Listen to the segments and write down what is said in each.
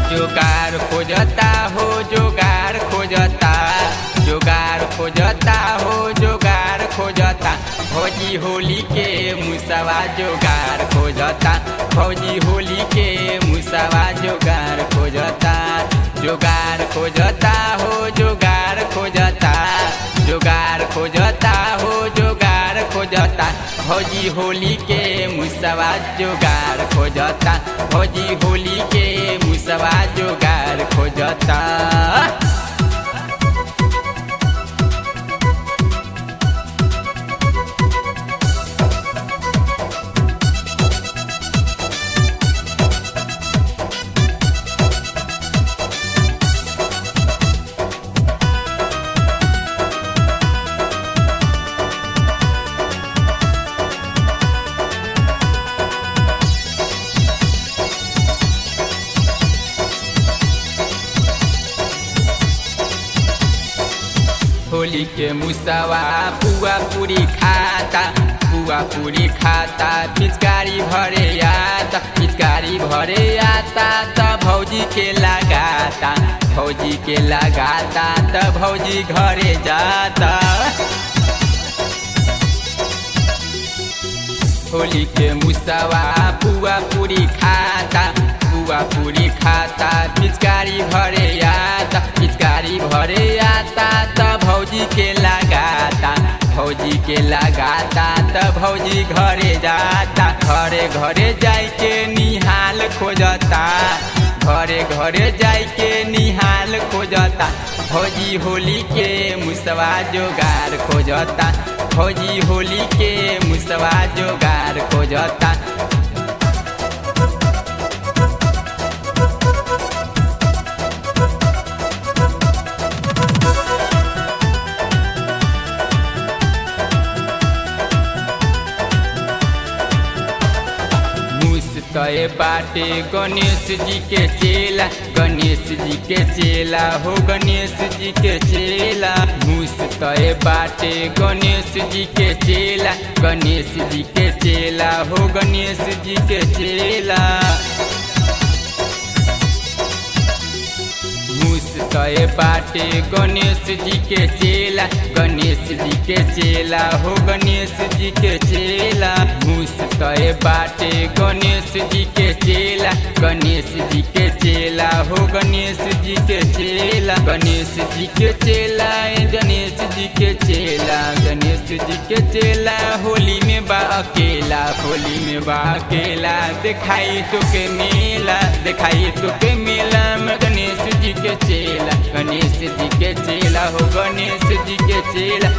जोगार खोजता हो जोगार खोजता जोगार खोजता हो जोगार खोजता भौजी होली के मुसवा जोगार खोजता भौजी होली के मुसवा जोगार खोजता जोगार खोजता हो जोगार खोजता जोगार खोजता हो जोगार खोजता भौजी होली के मुसवा जोगार खोजता भौजी होली के मुसवा जोगार खोजता होली के मुसवा पुआ पूरी खाता पुआ पूरी खाता पिचकारी भरे आता पिचकारी भरे आता त भौजी के लगाता भौजी के लगाता त भौजी घरे जाता होली के मुसवा पुआ पूरी खाता पुआ पूरी खाता पिचकारी भरे आता पिचकारी भरे आता त भौजी के लगाता भौजी के लगाता त भौजी घरे जाता घरे घरे जाई के निहाल खोजता घरे घरे जाई के निहाल खोजता भौजी होली के मुसवा जोगार खोजता भौजी होली के मुसवा जोगार खोजता तय बाटे गणेश जी के चेला गणेश जी के चेला हो गणेश जी के चेला मूस तय बाटे गणेश जी के चेला गणेश जी के चेला हो गणेश जी के चेला तय बाटे गणेश जी के चेला गणेश जी के चेला हो गणेश जी के चेला मूस तय बाटे गणेश जी के चेला गणेश जी के चेला हो गणेश जी के चेला गणेश जी के चेला गणेश जी के चेला गणेश जी के चेला होली में बा अकेला होली में बा अकेला दिखाई तो के मेला दिखाई तो के मेला में गणेश जी के चेला गणेश जी के चेला हो गणेश जी के चेला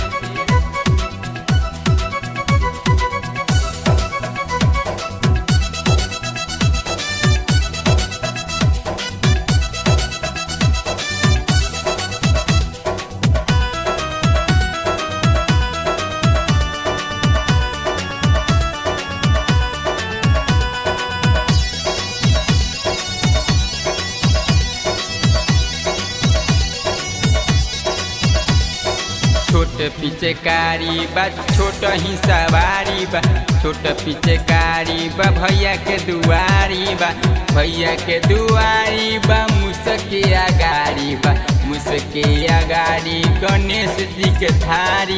छोट पिचकारी बा छोट ही सवारी बा छोट पिचकारी बा भैया के दुआरी बा भैया के दुआरी बा मुसके अगाड़ी बा मुसके अगाड़ी गणेश जी के थारी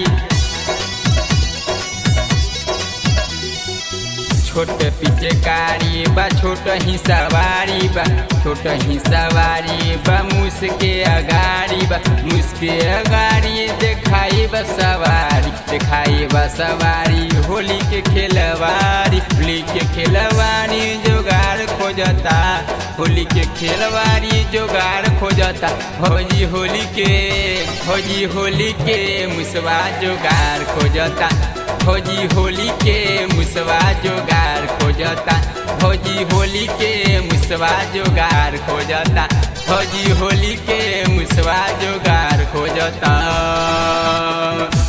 छोट पिचकारी बा छोट ही सवारी बा छोट ही सवारी बा मुसके अगाड़ी बा मुसके अगाड़ी देखाई बा सवारी देखाई बा सवारी होली के खेलवारी होली के खेलवारी जोगाड़ खोजता होली के खेलवारी जोगाड़ खोजता भौजी होली के भौजी होली के मुसवा जोगाड़ खोजता भौजी होली के मुसवा जोगार खोजता भौजी होली के मुसवा जोगार खोजता भौजी होली के मुसवा जोगार खोजता